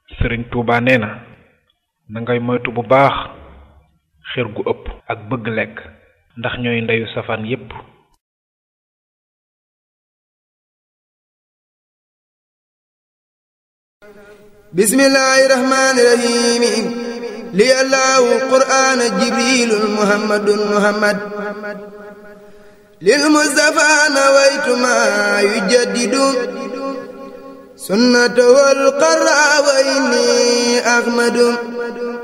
sëriñ Tuuba nee na na ngay moytu bu baax xër gu ëpp ak bëgg lekk ndax ñooy ndeyu safaan yépp bismillaahi rahmaani rahiim li allahu qur'aan jibriilun muhammadun muhammad lil mustafaa nawaytu maa yujaddidu sunnata wal qaraa wa inni ahmadu